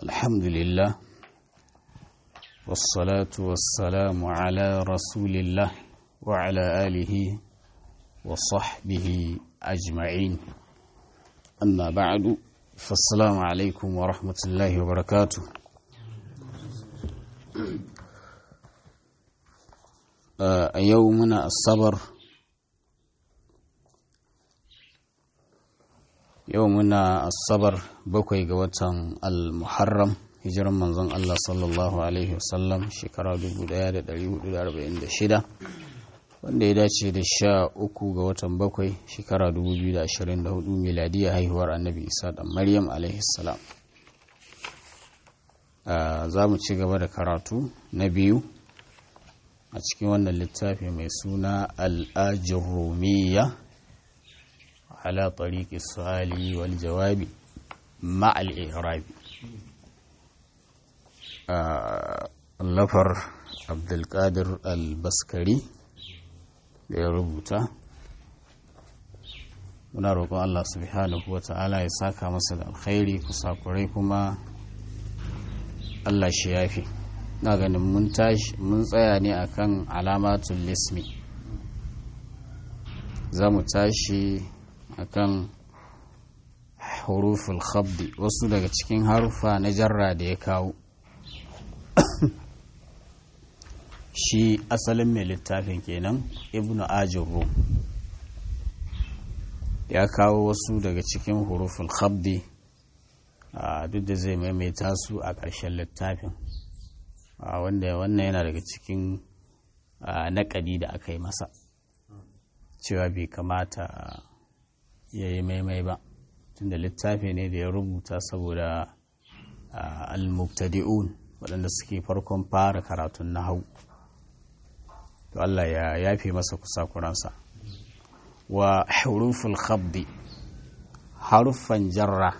الحمد لله والصلاة والسلام على رسول الله وعلى آله وصحبه أجمعين أما بعد فالسلام عليكم ورحمة الله وبركاته a yau muna asabar yau muna asabar bakwai ga watan al-muharram hijiran manzon Allah sallallahu alaihi wasallam shekara 1446 wanda ya dace da sha uku ga watan bakwai shekara 2024 miladiya haihuwar annabi isa da maryam alaihi salam za mu ci gaba da karatu na biyu a cikin wannan littafi mai suna al'ajin rumiya ala tariki su'ali wal jawabi ma'al irabi lafar abdulkadir al-baskari da ya rubuta muna roƙon Allah subhanahu wa ta'ala ya saka masa da alkhairi kusakurai kuma Allah shi yafi na ganin mun tashi mun tsaya ne akan alamatul lismi za mu tashi akan huruful khabdi wasu daga cikin harufa na jarra da ya kawo shi asalin mai littafin kenan ibnu ajin ya kawo wasu daga cikin huruful khabdi duk da zai maimaita su a ƙarshen littafin wanda wannan yana daga cikin naƙadi da aka yi masa cewa bai kamata ya yi maimai ba tunda littafi ne da ya rubuta saboda al-mubtadi'un waɗanda suke farkon fara karatun na hau to Allah ya yafe masa kusakuransa wa huruful khabdi haruffan jarra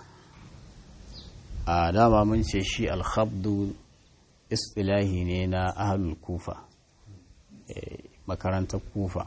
a dama mun ce shi al-khabdu istilahi ne na ahalul kufa makarantar kufa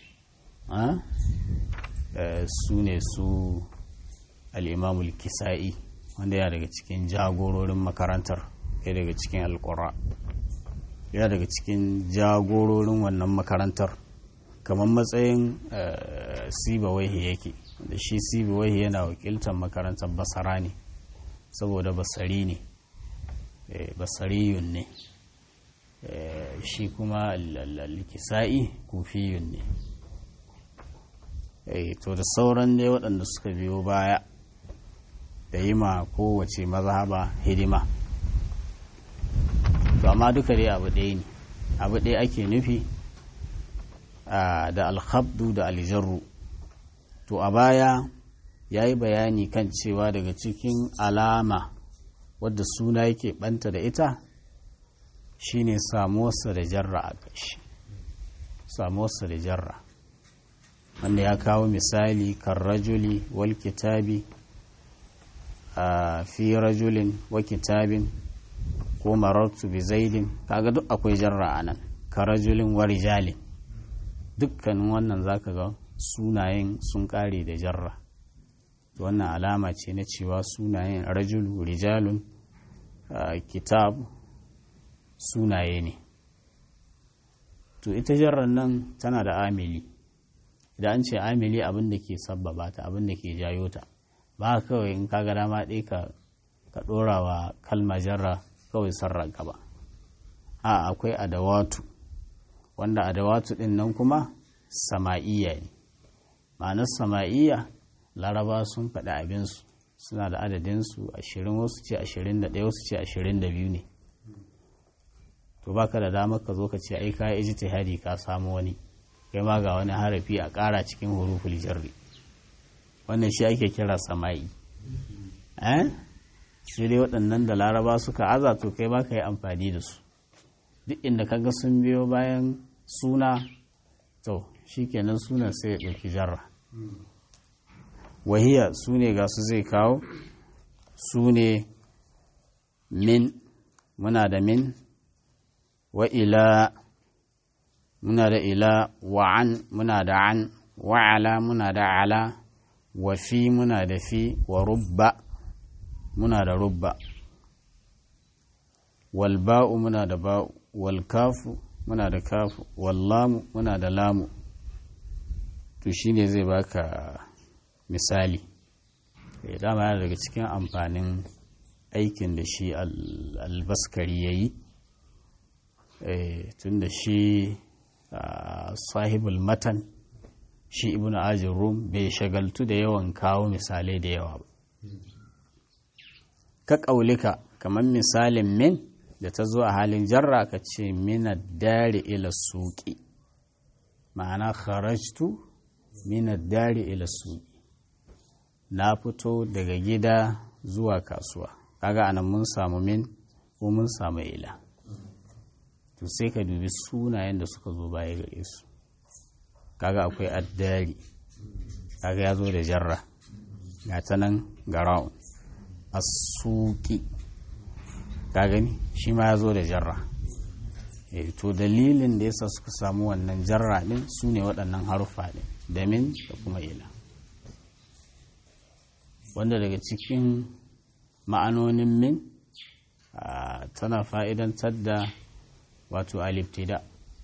su ne su al'imamul kisa'i wanda ya daga cikin jagororin makarantar ya daga cikin alkura ya daga cikin jagororin wannan makarantar kamar matsayin sibawaihi yake da shi sibawaihi yana wakiltar makarantar basara ne saboda basari ne basariyun ne shi kuma likisa'i kufiyun ne to da sauran ne waɗanda suka biyo baya da yi ma kowace mazhaba hidima to amma duka dai abu ɗaya ne abu ɗaya ake nufi da alhabdu da aljarru to a baya ya yi bayani kan cewa daga cikin alama wadda suna yake banta da ita shine samuwarsa da jarra a ƙarshe samuwarsa da jarra wanda ya kawo misali kan rajuli wal kitabi a fi rajulin wa kitabin ko marartu bi zaidin kaga duk akwai jarra a nan ka rajulin wa rijalin dukkanin wannan zaka ga sunayen sun kare da jarra wannan alama ce na cewa sunayen rajulu rijalun Uh, kitab sunaye ne to ita jarrar nan tana da amili idan an ce amili abin da ke sabbaba ta abin da ke jayo ta ba kawai in kaga dama ɗaya ka ka ɗora wa kalma jarra kawai sarran ba a akwai adawatu wanda adawatu ɗin nan kuma sama'iyya ne ma'anar sama'iyya laraba sun faɗi abinsu suna da adadinsu ashirin wasu ce ashirin da ɗaya wasu ce ashirin da biyu ne to baka da damar ka zo ka ce ai ka yi ijtihadi ka samu wani kai ma ga wani harafi a ƙara cikin huruful jarri wannan shi ake kira sama'i eh sai dai waɗannan da laraba suka aza to kai ba ka yi amfani da su duk inda kaga sun biyo bayan suna to shikenan sunan sai ya ɗauki jarra wahiya su ne ga su zai kawo su ne min muna da min wa ila muna da ila wa an muna da an wa ala muna da ala wa fi muna da fi wa rubba muna da rubba wal ba'u muna da ba'u wal kafu muna da kafu wal lamu muna da lamu to shine zai baka misali dama yana daga cikin amfanin aikin da shi albaskari ya yi tun da shi sahibul matan shi ibn ajin rum bai shagaltu da yawan kawo misalai da yawa ba ka ƙaulika kamar misalin min da ta zo a halin jarra ka ce mina dare ila suƙi ma'ana kharajtu mina dare ila suƙi na fito daga gida zuwa kasuwa kaga anan mun samu min ko mun samu ila to sai ka dubi sunayen da suka zo baya gare su kaga akwai addari kaga ya zo da jarra ga ta nan ga ra'un asuki ka gani shi ma ya zo da jarra to dalilin da yasa suka samu wannan jarra din su ne waɗannan haruffa ɗin da min da kuma ila wanda daga cikin ma'anonin min tana fa'idantar da wato aliftida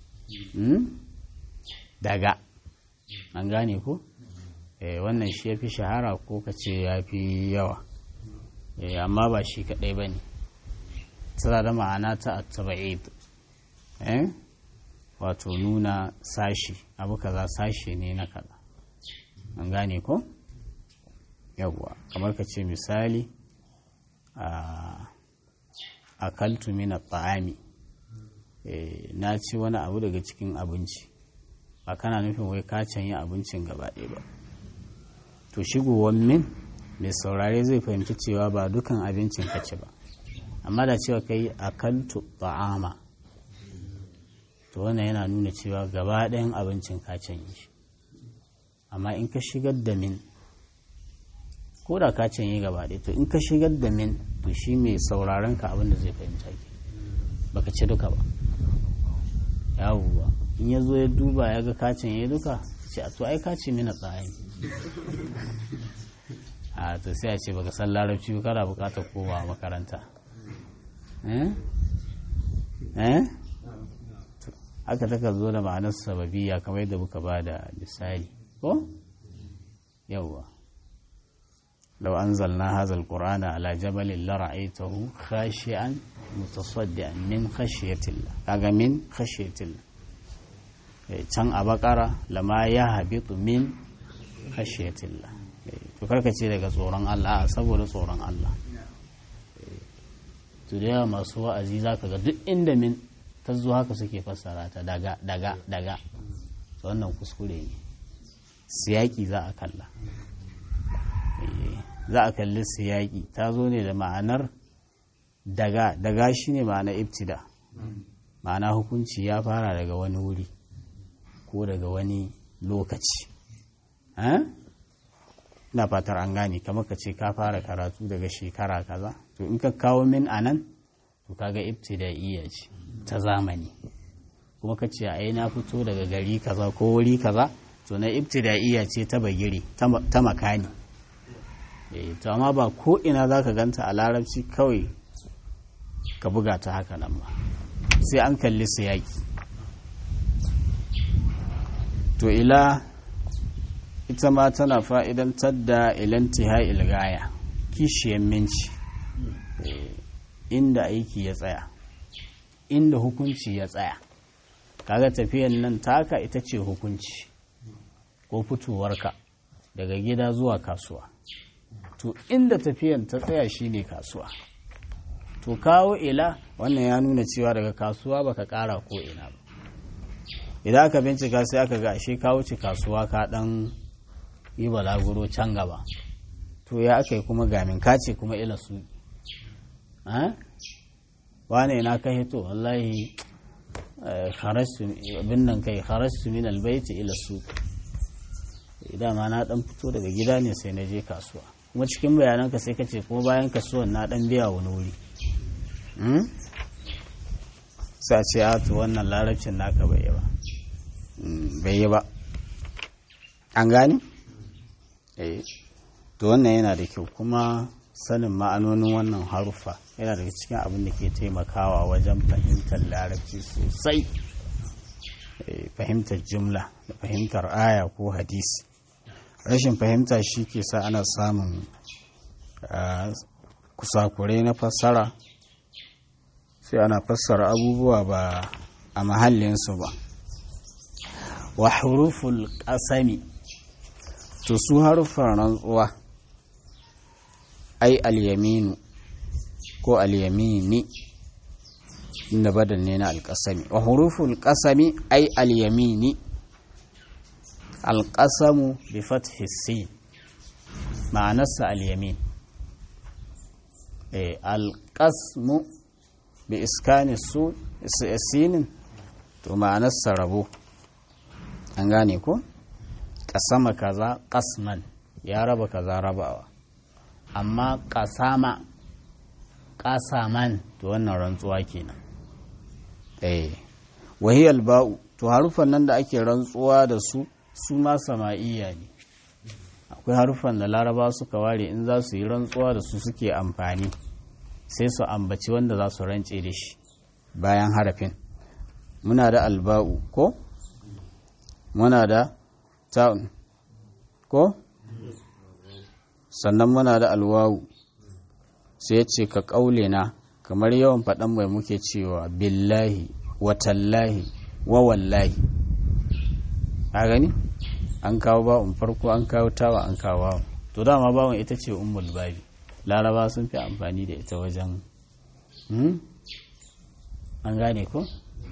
daga an gane ko wannan shi ya fi shahara ko ka ce ya fi yawa amma ba shi kaɗai ba ne tana da ma'ana ta attaba'id wato nuna sashi abu kaza sashi ne na kaza an gane ko? yawwa kamar ka ce misali a kaltu mina ta'ami na ci wani abu daga cikin abinci ba kana nufin wai ka canyi abincin gaba ɗaya ba to shigowar min mai saurare zai fahimci cewa ba dukan abincin ka ci ba amma da cewa kai a kaltu ta'ama to wannan yana nuna cewa gaba ɗayan abincin ka canyi shi amma in ka shigar da min ko da ka canye gaba ɗaya to in ka shigar da min to shi mai sauraron ka abin da zai fahimta ke baka ci duka ba yawuwa in ya zo ya duba ya ga ka canye duka ce a to ai ka ce mina tsaye a to sai a ce baka san larabci ba kana bukatar kowa makaranta eh eh haka taka zo da ma'anar sababiyya kamar yadda muka ba da misali ko yawwa لو أنزلنا هذا القرآن على جبل لرأيته خاشعا متصدعا من خشية الله كاغا من خشية الله can a bakara lama ya habitu min khashiyatillah to karka ce daga tsoron Allah saboda tsoron Allah to da yawa masu wa'azi zaka ga duk inda min ta zo haka suke fassara ta daga daga daga wannan kuskure ne siyaki za a kalla za a kalli siyaki ta zo ne da ma'anar daga daga shi ne ma'ana ibtida ma'ana hukunci ya fara daga wani wuri ko daga wani lokaci na fatar an gane kamar ka ce ka fara karatu daga shekara kaza to in ka kawo min anan to kaga ibtida'iyya ce ta zamani kuma ka ce ai na fito daga gari kaza ko wuri kaza to na ibtida'iyya ce ta bagire ta makani to amma ba ko ina za ka ganta a larabci kawai ka buga ta haka nan ba sai an kalli su yaƙi to ila ita ma tana fa'idantar da ilantiha ilgaya kishiyar minci inda aiki ya tsaya inda hukunci ya tsaya kaga tafiyan nan taka ita ce hukunci ko fitowarka daga gida zuwa kasuwa to inda tafiyan ta tsaya shine kasuwa to kawo ila wannan ya nuna cewa daga kasuwa baka kara ko ina ba idan aka bincika sai aka ga ashe ka wuce kasuwa ka dan yi balaguro can gaba to ya aka yi kuma gamin kace kuma ila su wane na ka hito wallahi abin nan kai kharastu min albayti ila su idan ma na dan fito daga gida ne sai na je kasuwa kuma cikin bayananka sai ka ce kuma bayan kasuwan na dan biya wani wuri sai a ce a to wannan larabcin naka bai yi ba bai yi ba an gani to wannan yana da kyau kuma sanin ma'anonin wannan haruffa yana daga cikin abin da ke taimakawa wajen fahimtar larabci sosai fahimtar jumla da fahimtar aya ko hadisi rashin fahimta shi ke sa ana samun kusakurai na fassara sai ana fassara abubuwa ba a mahallinsu ba wa huruful ƙasami to su harufan rantsuwa ai alyaminu ko alyamini inda badal ne na alƙasami wa huruful ƙasami ai alyamini alƙasamu bi fathi sin ma'anarsa alyamin alƙasmu bi iskani su sinin to ma'anarsa rabo an gane ko ƙasama kaza ƙasman ya raba kaza rabawa amma ƙasama ƙasaman to wannan rantsuwa kenan eh wahiyal ba'u to harufan nan da ake rantsuwa da su su ma sama'iyya ne akwai harufan da laraba suka ware in za su yi rantsuwa da su suke amfani sai su ambaci wanda za su rance da shi bayan harafin muna da alba'u ko muna da ta'un ko sannan muna da alwawu sai ya ce ka ƙaule na kamar yawan faɗan mai muke cewa billahi watallahi wa wallahi a gani an kawo bawon farko an kawo tawa an kawo bawon to dama bawon ita ce ummul babi laraba sun fi amfani da ita wajen an gane ko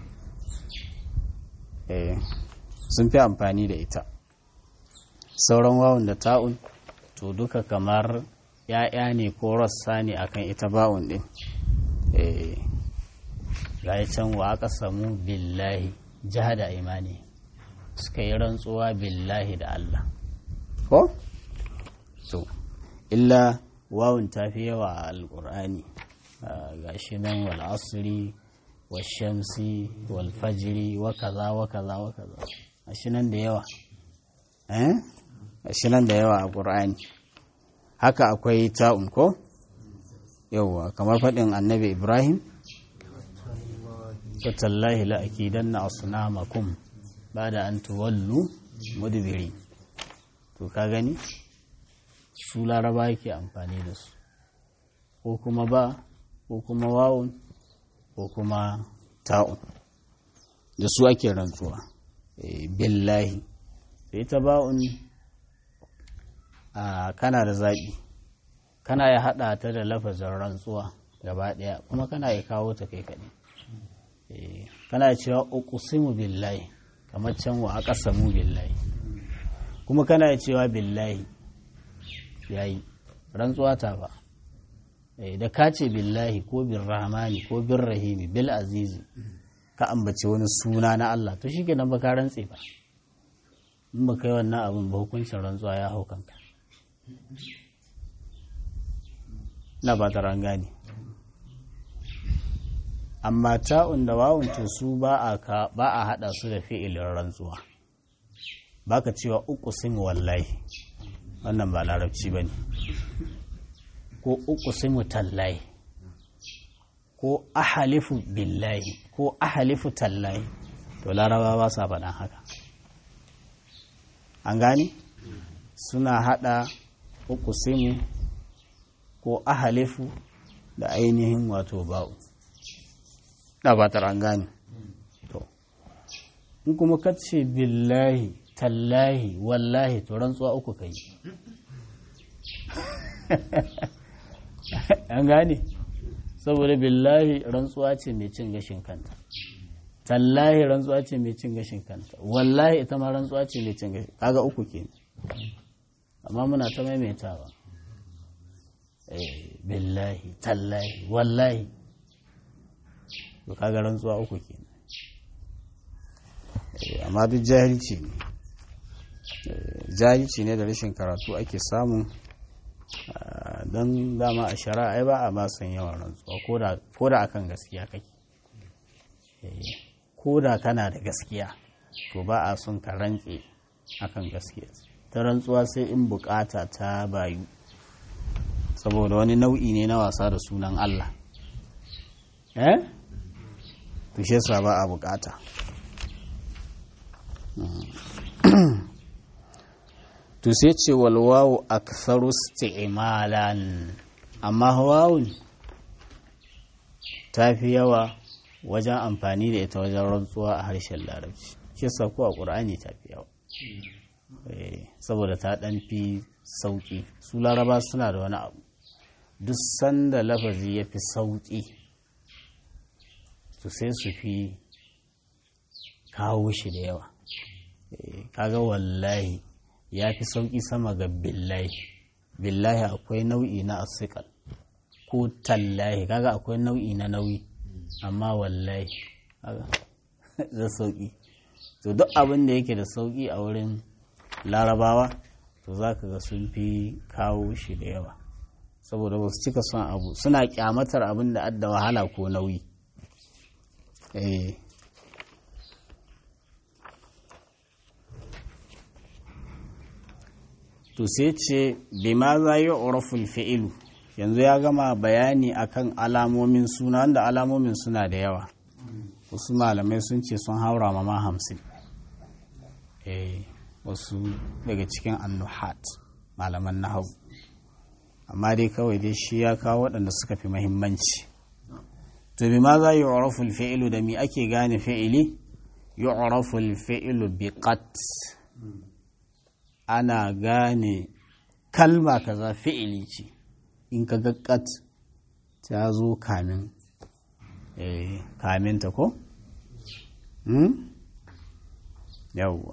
eh sun fi amfani da ita sauran wawon da ta'un to duka kamar ya'ya ne ko rassa ne akan ita ba'un din eh ga can wa aka samu billahi jihada imani suka yi rantsuwa billahi da Allah ko to illa wawun ta fi yawa a alƙur'ani ga shi nan wal asri wal shamsi wal fajiri wa kaza wa kaza wa kaza a shi nan da yawa eh a shi nan da yawa a ƙur'ani haka akwai ta'un ko yauwa kamar faɗin annabi ibrahim tallahi la'akidanna asnamakum bada an tuwallu mudbiri to ka gani su laraba yake amfani da su ko kuma ba ko kuma wawun ko kuma ta'un da su ake rantsuwa billahi sai ta ba'un a kana da zaɓi kana ya haɗa ta da lafazin rantsuwa gaba ɗaya kuma kana ya kawo ta kai kaɗai kana cewa uqsimu billahi kamar can wa aqsamu billahi kuma kana cewa billahi yayi rantsuwa ta ba da ka ce billahi ko bin rahmani ko bin rahimi bil azizi ka ambace wani suna na Allah to shi kenan ba ka rantse ba in ba kai wannan abin ba hukuncin rantsuwa ya hau kanka na ba ta gane amma ta'un da wawun to su ba a haɗa su da fi'ilin rantsuwa ba ka cewa uku simu wallahi wannan ba larabci ba ne ko uku simu tallahi ko ahalifu billahi ko ahalifu tallahi to laraba ba sa faɗan haka an gani suna haɗa uku simu ko ahalifu da ainihin wato ba'u da ba ta gane to in kuma ka ce billahi tallahi wallahi to rantsuwa uku kai an gane saboda billahi rantsuwa ce mai cin gashin kanta tallahi rantsuwa ce mai cin gashin kanta wallahi ita ma rantsuwa ce mai cin gashin kaga uku ke amma muna ta maimaitawa billahi tallahi wallahi to kaga rantsuwa uku ke amma duk jahilci ne jahilci ne da rashin karatu ake samu don dama a shari'a ai ba a ma son yawan rantsuwa ko da akan gaskiya kake ko da kana da gaskiya to ba a son ka rantse akan gaskiya ta rantsuwa sai in bukata ta bayu saboda wani nau'i ne na wasa da sunan Allah eh to shi yasa ba a bukata to sai ce walwawu aktharu isti'malan amma wawun ta fi yawa wajen amfani da ita wajen rantsuwa a harshen larabci shi yasa ko a qur'ani ta fi yawa saboda ta dan fi sauki su laraba suna da wani abu duk sanda lafazi ya fi sauki to sai su fi kawo shi da yawa kaga wallahi ya fi sauƙi sama ga billahi billahi akwai nau'i na asikal ko tallahi kaga akwai nau'i na nauyi amma wallahi kaga da sauƙi to duk abin da yake da sauƙi a wurin larabawa to za ka ga sun fi kawo shi da yawa saboda ba su cika son abu suna kyamatar abin da adda wahala ko nauyi eh to sai ce bima za yi uraful fi'ilu yanzu ya gama bayani akan alamomin suna wanda alamomin suna da yawa wasu malamai sun ce sun haura ma hamsin eh wasu daga cikin annuhat malaman nahau amma dai kawai dai shi ya kawo waɗanda suka fi mahimmanci to bima za yi uraful fi'ilu da mi ake gane fi'ili yi uraful fi'ilu bi qat ana gane kalma kaza fi'ili ce in ka ga qat ta zo kamin eh kamin ta ko hmm yawwa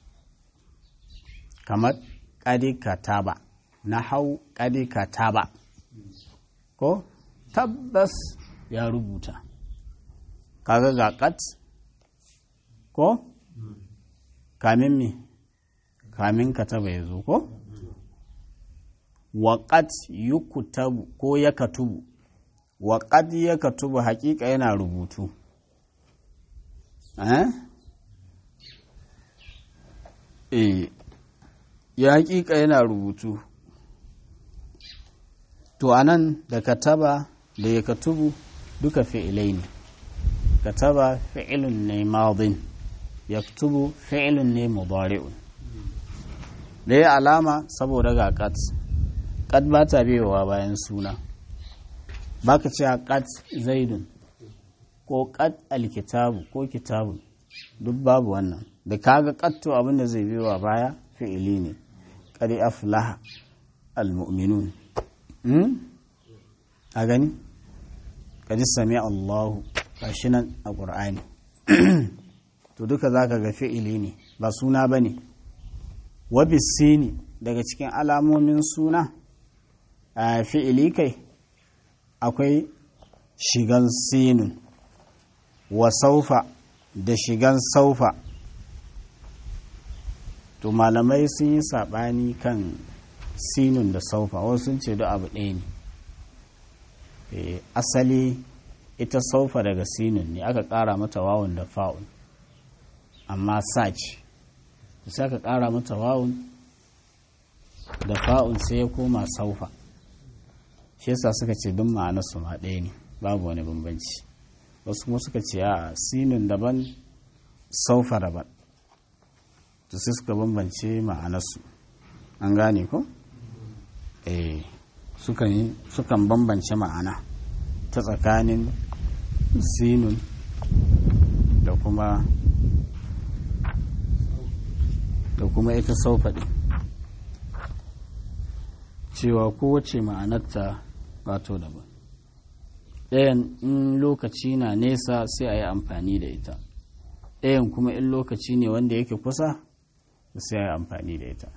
kamar ƙadi kataba na hau ƙadi kataba ko tabbas ya rubuta kaga ga kat ko kamin me kamin kataba ya zo ko waƙat yukutabu ko ya katubu waƙat ya katubu haƙiƙa yana rubutu eh ya haƙiƙa yana rubutu to anan da kataba da ya katubu duka fi'ilai ne kataba fi'ilun ne madin yaktubu fi'ilun ne mudari'un da ya alama saboda ga kat kat ba ta biyowa bayan suna baka ce kat zaidun ko kat alkitabu ko kitabu duk babu wannan da kaga katto abinda zai biyowa baya fi'ili ne qad aflaha almu'minun a gani kaji sami Allahu gashi nan a ƙur'ani to duka zaka ga fi'ili ne ba suna ba ne wabisini daga cikin alamomin suna a fi'ili kai akwai shigan sinun wa saufa da shigan saufa to malamai sun yi saɓani kan sinun da saufa wasu sun ce duk abu ɗaya ne asali ita saufa daga sinun ne aka ƙara mata wawun da fa'un amma sa ce sai aka ƙara mata wawun da fa'un sai ya koma saufa shi yasa suka ce duk ma'ana su ma ɗaya ne babu wani bambanci wasu kuma suka ce a sinun daban saufa daban to sai suka bambance ma'anarsu an gane ko? eh sukan bambance ma'ana ta tsakanin sinun da kuma da kuma ita saufaɗi cewa kowace ma'anarta wato daban ɗayan in lokaci na nesa sai a yi amfani da ita ɗayan kuma in lokaci ne wanda yake kusa sai a yi amfani da ita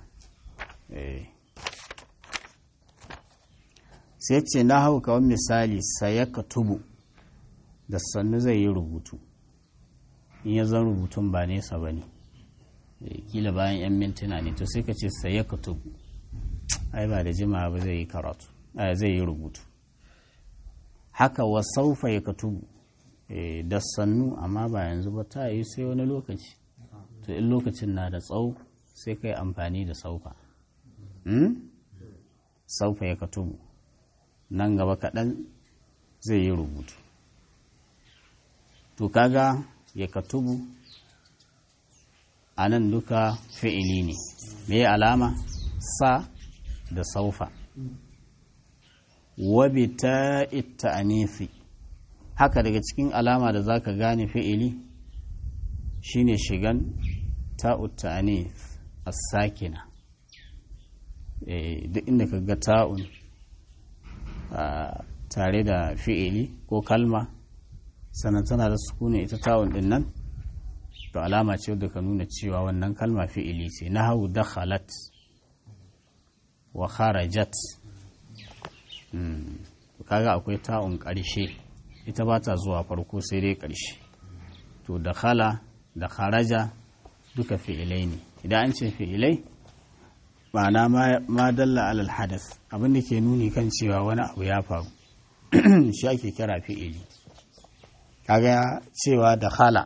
sai ce na hau kawai misali saya ka tubu da sannu zai yi rubutu in ya zan rubutun ba nesa ba ne kila bayan 'yan mintuna ne to sai ka ce saya ka tubu ai ba da jima ba zai yi karatu zai yi rubutu haka wa saufa ya ka tubu da sannu amma ba yanzu ba ta yi sai wani lokaci to in lokacin na da tsawo sai ka yi amfani da saufa saufa ya ka tubu nan gaba kaɗan zai yi rubutu to kaga ya katubu a nan duka fi'ili ne me alama sa da saufa wabi ta ita anifi haka daga cikin alama da za ka gane fi'ili shine shigan ta'ut ta'anif as-sakina duk inda ka ga ta'un tare da fi'ili ko kalma sannan tana da sukuni ita ta'un din nan to alama ce da ka nuna cewa wannan kalma fi'ili ce na hau dakhalat wa kharajat kaga akwai ta'un ƙarshe ita ba ta zuwa farko sai dai ƙarshe to dakhala da kharaja duka fi'ilai ne idan an ce fi'ilai ma'ana ma dalla alal hadas abinda ke nuni kan cewa wani abu ya faru shi ake kira fi'ili kaga cewa da khala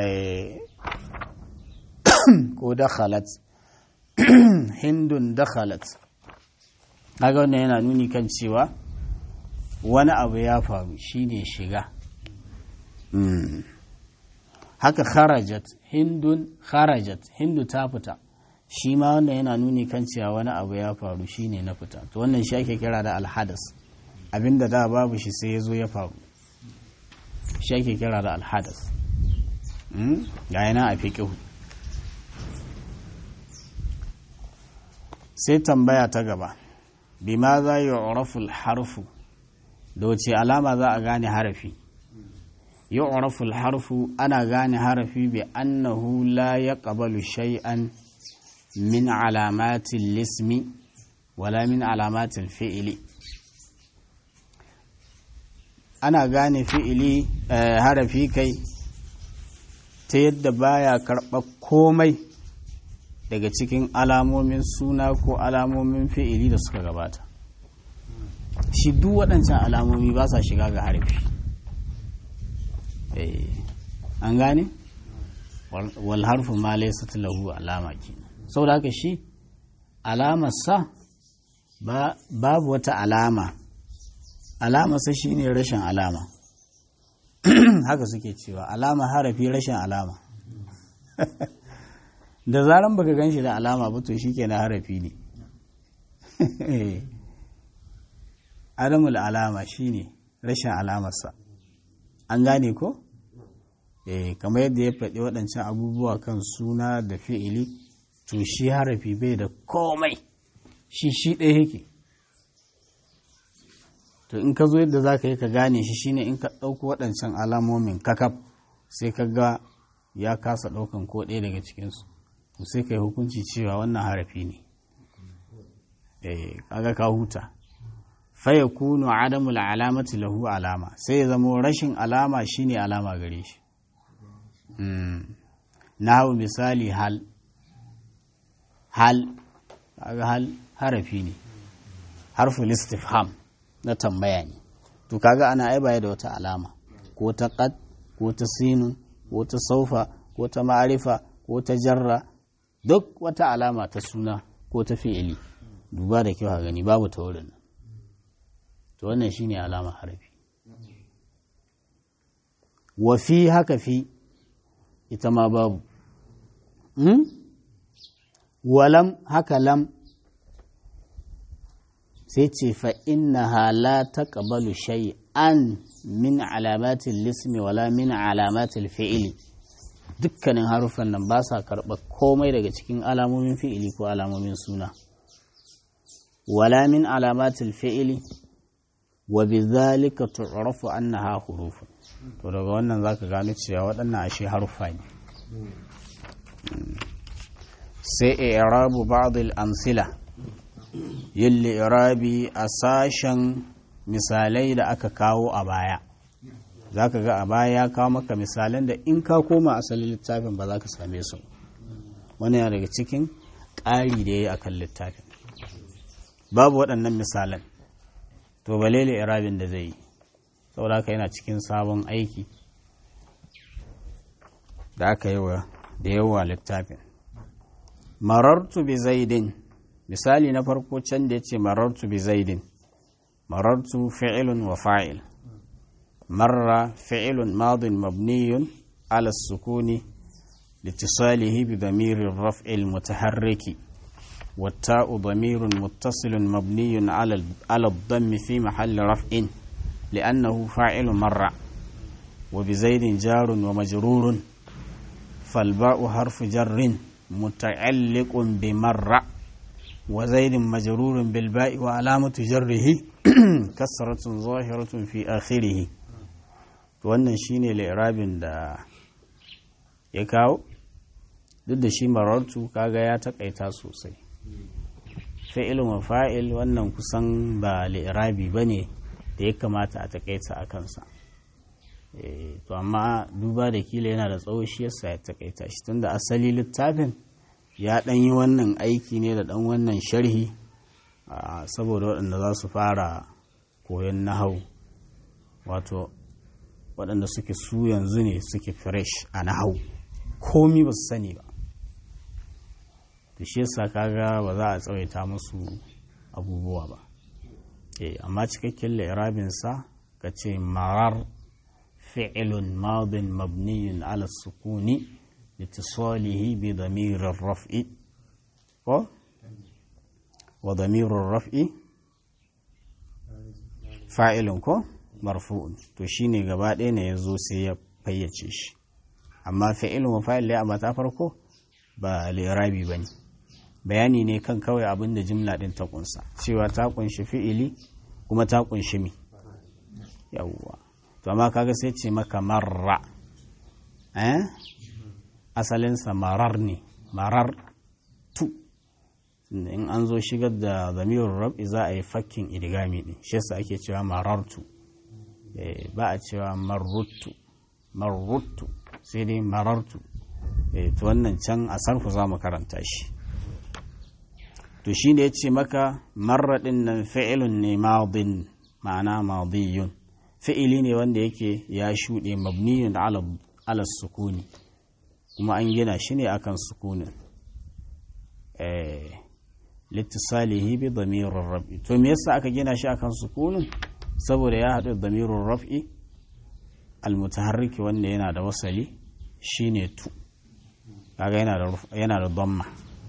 ko dakhalat hindun dakhalat kaga wannan yana nuni kan cewa wani abu ya faru shine shiga haka kharajat hindun kharajat hindu ta fita shi ma wannan yana nuni kan cewa wani abu ya faru shine na fita to wannan shi ake kira da alhadas abinda da babu shi sai ya zo ya faru shi ake kira da alhadas ga yana a fiƙihu sai tambaya ta gaba bima za yi harfu da wace alama za a gane harafi يعرف الحرف أنا غاني حرفي بأنه لا يقبل شيئا من علامات الاسم ولا من علامات الفعل أنا غاني فعلي حرفي كي تيد بايا كربا komai daga cikin alamomin suna ko alamomin fi'ili da suka gabata shi duk waɗancan alamomi ba sa shiga ga harafi an gane wal harfu ma laysa lahu alama kenan saboda haka shi alamar sa babu wata alama alama sa shine rashin alama haka suke cewa alama harafi rashin alama da zaran baka gan shi da alama ba to shikenan harafi ne adamul alama shine rashin alamarsa an gane ko eh kamar yadda ya faɗi waɗancan abubuwa kan suna da fi'ili to shi harafi bai da komai shi shi ɗaya yake to in ka zo yadda za ka yi ka gane shi shine in ka ɗauko waɗancan alamomin kakaf sai ka ga ya kasa ɗaukan ko ɗaya daga cikinsu to sai ka yi hukunci cewa wannan harafi ne eh kaga ka huta faya kunu adamul alamati lahu alama sai ya zamo rashin alama shine alama gare shi na hau misali hal hal kaga hal harafi ne harful istifham na tambaya ne to kaga ana ai baya da wata alama ko ta qad ko ta sinun ko ta saufa ko ta ma'arifa ko ta jarra duk wata alama ta suna ko ta fi'ili duba da kyau a gani babu ta wurin nan to wannan shine alama harafi wa fi haka fi ita ma babu walam haka lam sai ce fa innaha la taqbalu shay'an min alamatil lismi wala min alamatil fi'ili dukkanin haruffan nan ba sa karɓar komai daga cikin alamomin fi'ili ko alamomin suna wala min alamatil fi'ili wa bizalika tu'rafu annaha hurufun to daga wannan zaka gano cewa waɗannan ashe haruffa ne sai i'rabu ba'd al-amsila yin irabi a sashen misalai da aka kawo a baya zaka ga a baya ya kawo maka misalan da in ka koma asalin littafin ba za ka same su wani yana daga cikin ƙari da ya yi akan littafin babu waɗannan misalan to balele irabin da zai yi saboda haka yana cikin sabon aiki da aka yi wa da yawa littafin marartu bi zaidin misali na farko can da ya ce marartu bi zaidin marartu fi'ilun wa fa'il marra fi'ilun madin mabniyun ala sukuni لاتصاله بضمير الرفع المتحرك والتاء ضمير متصل مبني على على الضم في محل رفع لأنه فاعل مرة وبزيد جار ومجرور فالباء حرف جر متعلق بمرة وزيد مجرور بالباء وعلامة جره كسرة ظاهرة في آخره wannan shine li'irabin da ya kawo duk da shi marartu kaga ya takaita sosai fa'ilun wa fa'il wannan kusan ba li'irabi ba ne da ya kamata a takaita a kansa to amma duba da kila yana da tsawo shi yasa ya takaita shi tunda asali littafin ya ɗan yi wannan aiki ne da ɗan wannan sharhi saboda waɗanda za su fara koyon nahau wato waɗanda suke su yanzu ne suke fresh a nahau komi ba su sani ba da shi yasa kaga ba za a tsawaita musu abubuwa ba eh amma cikakken li'irabinsa ka ce marar fi'ilun madin mabniyun ala sukuni litisalihi bi damirin raf'i ko wa damirin raf'i fa'ilun ko marfu'un to shine gaba ɗaya ne ya zo sai ya fayyace shi amma fi'ilun wa fa'il ya amma ta farko ba li'irabi ba ne bayani ne kan kawai abin da jimla ɗin ta kunsa cewa ta kunshi fi'ili kuma ta kunshi mi yawwa to amma kaga sai ce maka marra eh asalinsa marar ne marar tu in an zo shigar da zamirin rab'i za a yi fakkin idigami ɗin shi yasa ake cewa marartu ba a cewa marrutu marrutu sai dai marartu to wannan can a sarfu za mu karanta shi to shi ne ya ce maka marraɗin nan fi'ilun ne madin ma'ana madiyun fi'ili ne wanda yake ya shuɗe mabniyun ala sukuni kuma an gina shi ne akan sukunin littisalihi bi damirin rab'i to me yasa aka gina shi akan sukunin saboda ya haɗu damirin raf'i almutaharriki wanda yana da wasali shine tu kaga yana da damma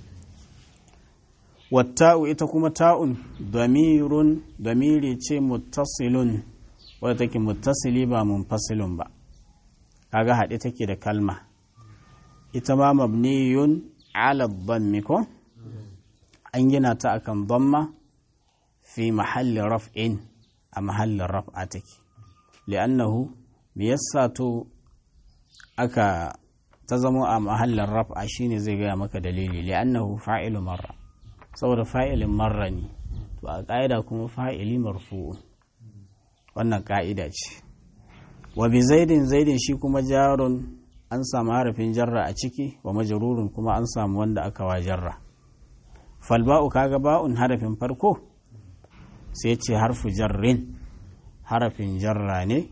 watta'u ita kuma ta'un damirun damiri ce muttasilun wadda take muttasili ba munfasilun ba kaga haɗe take da kalma ita ma mabniyun ala dhammi ko an gina ta akan dhamma fi mahalli raf'in a mahallin raf'a take li'annahu me yasa to aka ta zama a mahallin raf'a shine zai gaya maka dalili li'annahu fa'ilu marra saboda fa'ilin marra ne to a ƙa'ida kuma fa'ili marfu'un wannan ƙa'ida ce wa bi zaidin zaidin shi kuma jarun an samu harafin jarra a ciki wa majarurin kuma an samu wanda aka wa jarra falba'u kaga ba'un harafin farko sai ce harfu jarrin harafin jarra ne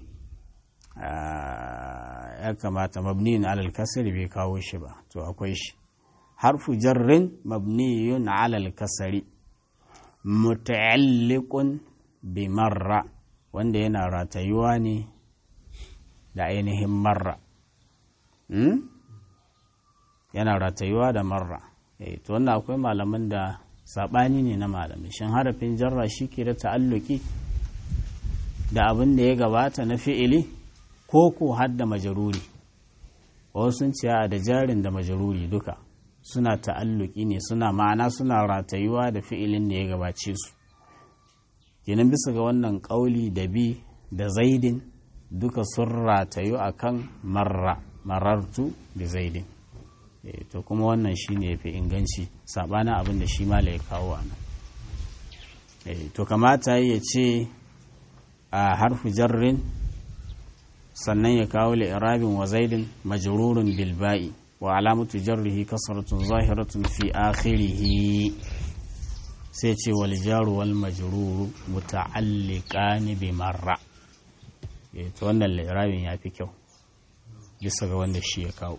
ya kamata mabniyin alal kasiri bai kawo shi ba to akwai shi harfu jarrin mabniyun alal kasari muta'alliqun bi marra wanda yana ratayuwa ne da ainihin marra yana ratayuwa da marra to wannan akwai malaman da saɓani ne na malamai shin harafin jarra shi ke da ta'alluki da abin da ya gabata na fi'ili ko ko hadda majaruri wasu sun ce da jarin da majaruri duka suna ta'alluki ne suna ma'ana suna ratayuwa da fi'ilin da ya gabace su kenan bisa ga wannan ƙauli da bi da zaidin duka sun ratayu akan marra marartu da zaidin to kuma wannan shine ya fi inganci saɓanin abin da shi mala ya kawo a nan to kamata ya ce a harfu jarrin sannan ya kawo li'irabin wa zaidin majrurun bilba'i wa alamatu jarrihi kasratun zahiratun fi akhirihi sai ce wal jaru wal majruru muta'alliqani bi marra to wannan li'irabin ya fi kyau bisa ga wanda shi ya kawo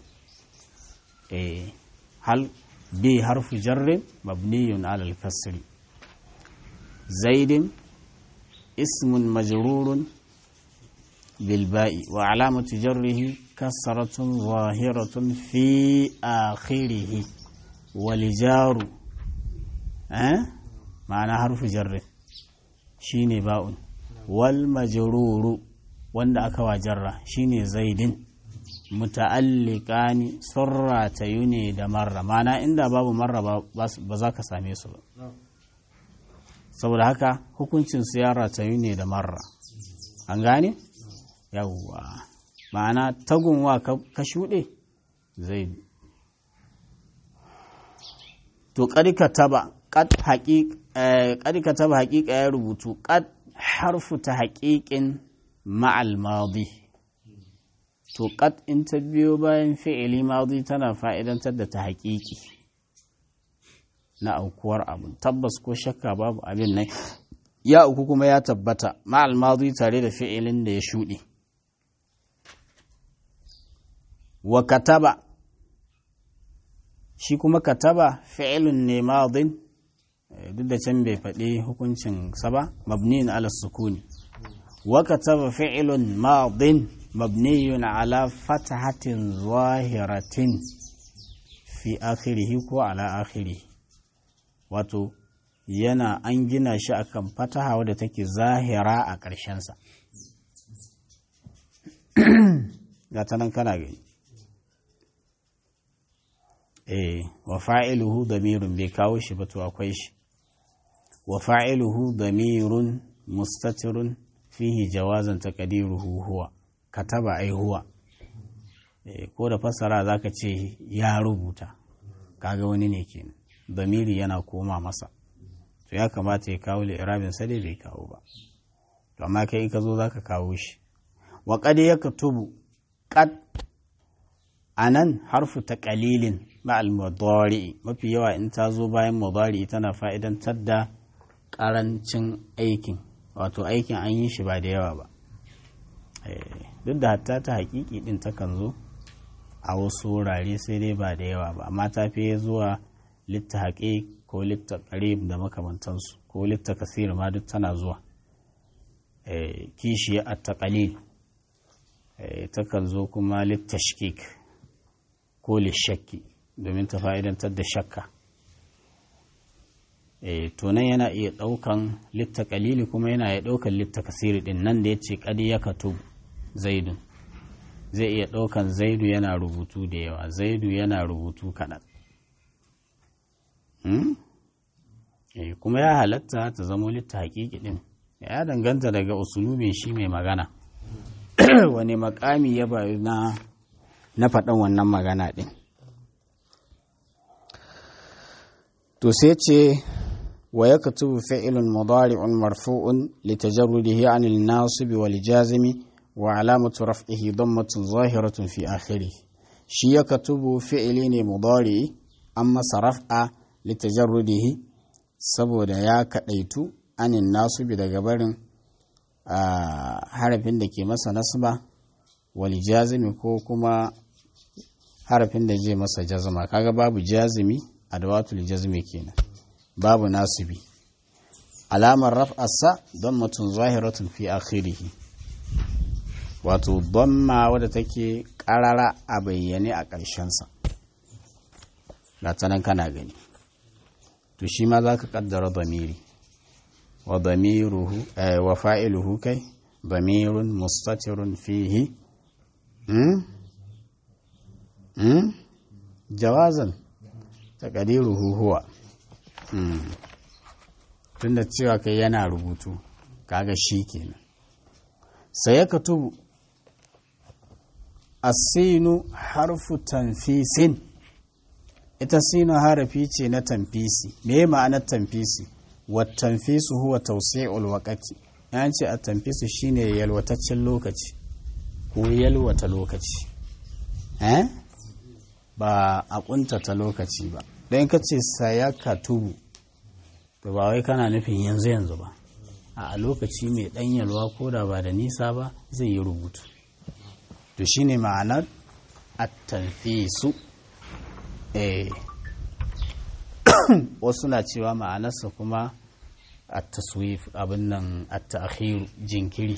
hal bi harfu jarrin mabniyun alal kasri zaidin ismun majrurun bilba'i wa alamatu jarrihi kasratun zahiratun fi akhirihi wal jaru eh ma'ana harfu jarri shine ba'un wal majruru wanda aka wa jarra shine zaidin muta'alliqani surra ne da marra mana inda babu marra ba za ka same su ba saboda haka hukuncin su ya ratayu ne da marra an gane yawwa ma'ana tagunwa ka shuɗe zai to ƙarƙa taba ƙarƙa taba haƙiƙa ya rubutu ƙad harfu ta haƙiƙin ma'al madi to qad in ta biyo bayan fi'ili madi tana fa'idantar da ta haƙiƙi na aukuwar abu tabbas ko shakka babu abin nan ya uku kuma ya tabbata ma'al madi tare da fi'ilin da ya shuɗe wa kataba shi kuma kataba fi'ilun ne madin duk da can bai faɗi hukuncin sa ba mabni ala sukuni wa kataba fi'ilun madin مبني على فتحة ظاهرة في آخره ko على آخره wato yana an gina shi akan fataha wadda take zahira a ƙarshensa ga ta nan kana gani eh wa fa'iluhu damirun bai kawo shi ba to akwai shi wa fa'iluhu damirun mustatirun fihi jawazan taqdiruhu huwa kataba ai huwa ko da fassara za ka ce ya rubuta kaga wani ne kenan damiri yana koma masa to ya kamata ya kawo li'irabin sa dai bai kawo ba to amma kai in ka zo za ka kawo shi wa qad yaktubu qad anan harfu ta qalilin ma'al mudari mafi yawa in ta zo bayan mudari tana fa'idantar da karancin aikin wato aikin an yi shi ba da yawa ba duk da hatta ta hakiki din takan zo a wasu wurare sai dai ba da yawa ba amma ta fi zuwa litta haƙe ko litta ƙarib da makamantansu ko litta kasir ma duk tana zuwa kishi a taƙalil takan zo kuma litta shikik ko lishakki domin ta fa'idantar da shakka to nan yana iya ɗaukan litta ƙalili kuma yana iya ɗaukan litta kasiri ɗin nan da ya ce ƙadi ya katubu zaidun zai iya ɗaukan zaidu yana rubutu da yawa zaidu yana rubutu kaɗan kuma ya halatta ta zamo litta haƙiƙi ɗin ya danganta daga usulubin shi mai magana wani makami ya bayu na na faɗan wannan magana ɗin to sai ce wa ya katubu fi'ilun mudari'un marfu'un litajarrudihi anil nasibi wal jazimi wa alamatu raf'ihi dammatun zahiratun fi akhiri shi ya katubu fi'ili ne mudari an masa raf'a litajarrudihi saboda ya kadaitu anin nasibi daga barin harafin da ke masa nasba wal jazimi ko kuma harafin da je masa jazma kaga babu jazimi adawatul jazmi kenan babu nasibi alamar raf'arsa dammatun zahiratun fi akhirihi wato damma wadda take karara a bayyane a ƙarshensa nan kana gani to shi ma za ka ƙaddara damiri wa damiruhu wa fa'iluhu kai damirun mustatirun fihi jawazan taƙadiruhu huwa tunda cewa kai yana rubutu kaga shi kenan sai ya katubu asinu harfu tanfisin ita sinu harafi ce na tanfisi me ma'anar tanfisi wa tanfisu huwa tawsi'ul waqti yan ce a tanfisu shine yalwataccen lokaci ko yalwata lokaci eh ba a kuntata lokaci ba don ka ce saya katubu to ba wai kana nufin yanzu yanzu ba a lokaci mai ɗan yalwa ko da ba da nisa ba zai yi rubutu to shine ma'anar attanfisu eh wasu na cewa ma'anarsa kuma at-taswif abin nan at-ta'khir jinkiri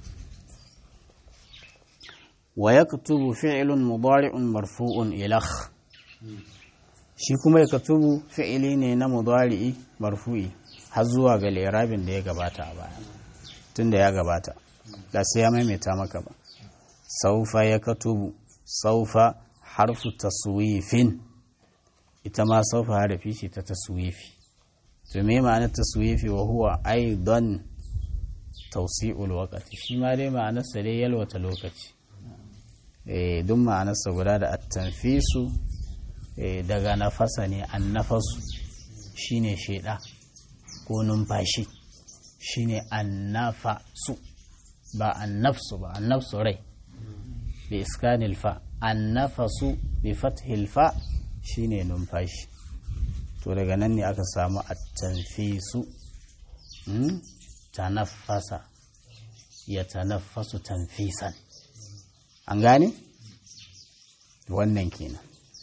wa yaktubu fi'lun mudari'un marfu'un ilakh shi kuma yaktubu fi'ili ne na mudari'i marfu'i har zuwa ga lirabin da ya gabata a baya tunda ya gabata da sai ya maimaita maka ba saufa yaktubu saufa harfu taswifin ita ma saufa harafi ce ta taswifi to me ma'anar taswifi wa huwa aidan tawsi'ul waqti shi ma dai ma'anar sa dai yalwata lokaci eh duk ma'anar sa guda da at-tanfisu eh daga nafasa ne annafasu shine sheda ko numfashi shine annafasu ba annafsu ba annafsu rai bi iskanil fa annafasu bi fathil fa shine numfashi to daga nan ne aka samu at-tanfisu tanaffasa ya tanaffasu tanfisan an gane wannan kenan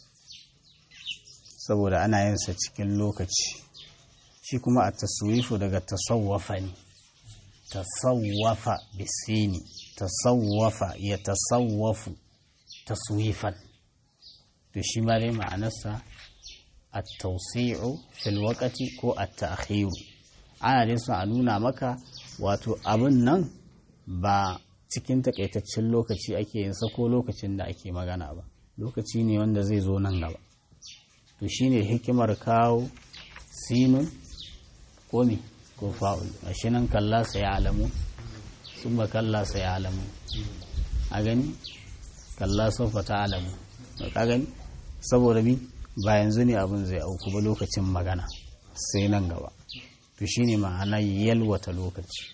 saboda ana yin sa cikin lokaci shi kuma a taswifu daga tasawwafa ne tasawwafa bisini tasawwafa ya tasawwafu taswifan to shi ma dai ma'anarsa at-tawsi'u fil waqti ko at-ta'khiru ana dai so a nuna maka wato abin nan ba cikin takaitaccen lokaci ake yin sa ko lokacin da ake magana ba lokaci ne wanda zai zo nan gaba to shine hikimar kawo sinun ko me ko fa'ul shi nan kalla sai ya alamu sun ba kalla sai ya alamu a gani kalla sofa ta alamu ka gani saboda mi ba yanzu ne abin zai auku ba lokacin magana sai nan gaba to shine ma'ana yalwata lokaci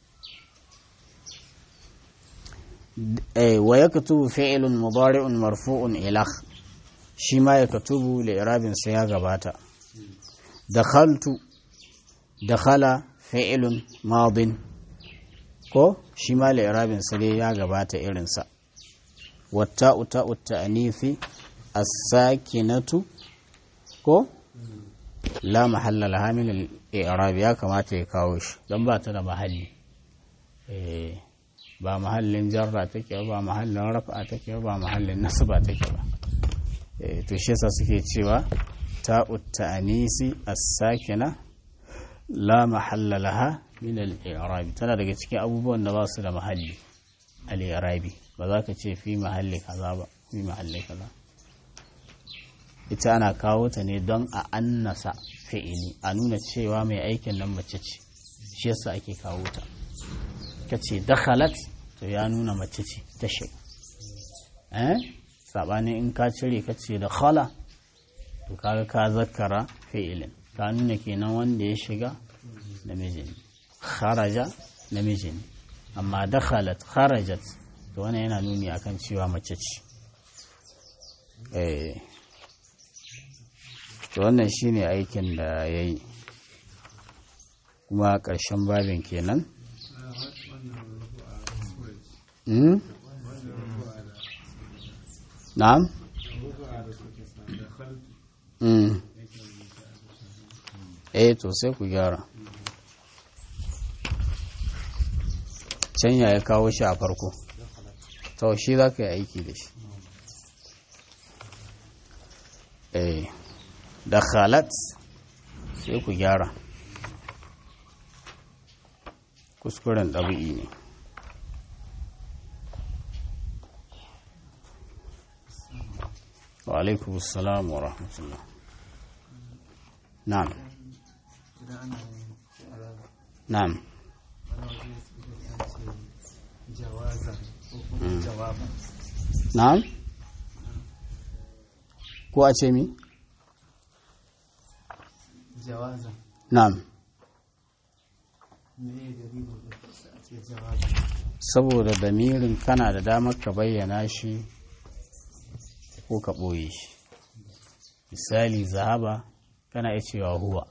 wa yaktubu fi'lun mudari'un marfu'un ilakh shi ma yaktubu li'irabin sa ya gabata dakhaltu dakhala fi'lun madin ko shi ma li'irabin sa dai ya gabata irinsa watta'u ta'u ta'nifi as-sakinatu ko la mahalla laha min al-i'rab ya kamata ya kawo shi don ba ta da mahalli eh ba mahallin jarra take ba mahallin rafa take ba mahallin nasba take ba eh to shi yasa suke cewa ta'u ta'nisi as-sakina la mahalla laha min al-i'rab tana daga cikin abubuwan da ba su da mahalli al-i'rabi ba za ka ce fi mahalli kaza ba fi mahalli kaza ita ana kawo ta ne don a annasa fi'ili a nuna cewa mai aikin nan mace ce shi yasa ake kawo ta ka ce dakhalat to ya nuna mace ce ta shiga eh sabanin in ka cire ka ce da khala to kaga ka zakkara fi'ilin ka nuna kenan wanda ya shiga namiji ne kharaja namiji ne amma dakhalat kharajat to wannan yana nuni akan cewa mace ce eh to wannan shine aikin da ya yi kuma ƙarshen babin kenan na'am eh to sai ku gyara can ya kawo shi a farko to shi za ka yi aiki da shi eh da khalat sai ku gyara kuskuren ɗabi'i ne wa alaikum salam wa rahmatullah na'am na'am na'am ko a ce mi? jawaza na'am me dalilin da a ce jawaza saboda damirin kana da damar ka bayyana shi ko ka ɓoye shi misali zahaba kana iya cewa huwa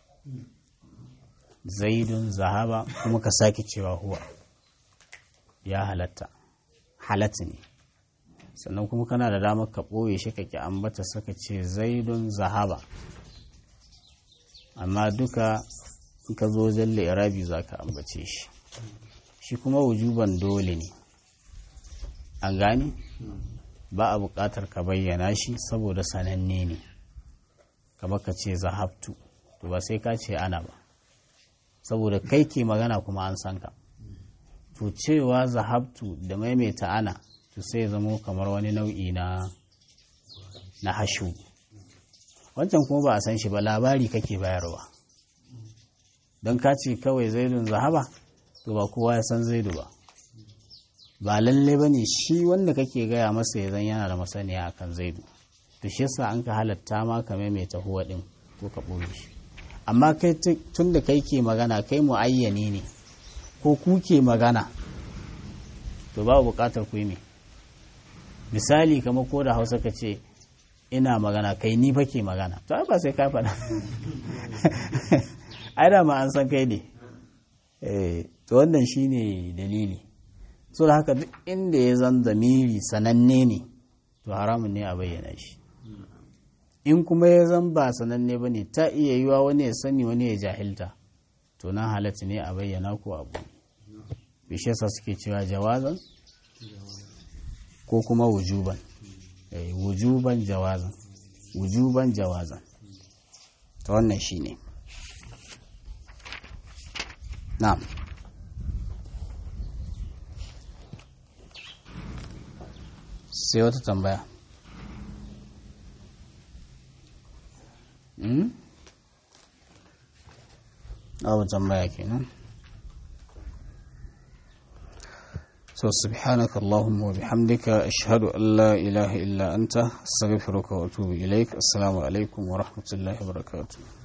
zaidun zahaba kuma ka sake cewa huwa ya halatta halatta ne sannan kuma kana da damar ka ɓoye shi ka ki ambata saka ce zaidun zahaba amma duka in ka zo wajen irabi za ka ambace shi shi kuma wujuban dole ne an gane ba a buƙatar ka bayyana shi saboda sananne ne kamar ka ce zahabtu to ba sai ka ce ana ba saboda kai ke magana kuma an san ka to cewa zahabtu da maimaita ana to sai zamo kamar wani nau'i na na hashu wancan kuma ba a san shi ba labari kake bayarwa don ka ce kawai zaidun zahaba to ba kowa ya san zaidu ba ba lalle ba ne shi wanda kake gaya masa ya zan yana da masaniya akan zaidu to shi yasa an ka halatta ma ka maimaita huwa din ko ka ɓoye shi amma kai tun da kai ke magana kai mu'ayyani ne ko ku ke magana to ba buƙatar ku yi me misali kamar ko da hausa ka ce ina magana kai ni fa ke magana to ba sai ka faɗa ai da ma an san kai ne eh to wannan shine dalili so da haka duk inda ya zan zamiri sananne ne to haramun ne a bayyana shi in kuma ya zan ba sananne ba ne ta iya yiwa wani ya sani wani ya jahilta to nan halatta ne a bayyana ko abu bishiyarsa suke cewa jawazan ko kuma wujuban wujuban jawazan wujuban jawazan ta wannan shi ne na'am sai wata tambaya abu tambaya kenan so subhanaka allahumma wa bihamdika ashhadu an la ilaha illa anta astaghfiruka wa atubu ilaik assalamu alaikum wa rahmatullahi wa barakatuh